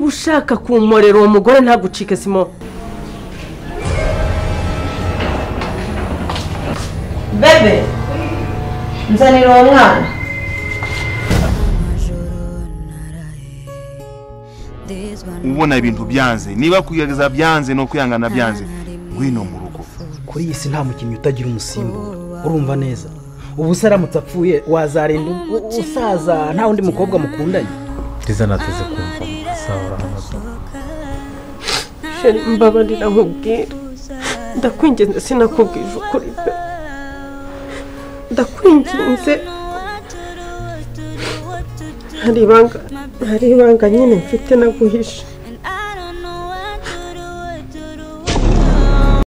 ushaka kumporera uwo mugore ntagucike simo bebe nzanira uwo mwana ubona ibintu byanze niba kugerageza byanze no kwihangana byanze ngwino mu rugo kuri iyi si nta mukinnyi utagira umusimbura urumva neza ubu se aramutse apfuye wazarinda usaza nta wundi mukobwa mukundanye ndetse nateze kumva sawa urahamaze sheri mbabarira nkubwira ndakwinginze sinakubwije ukuri pe ndakwinginze hari ibanga hari ibanga nyine mfite naguhishe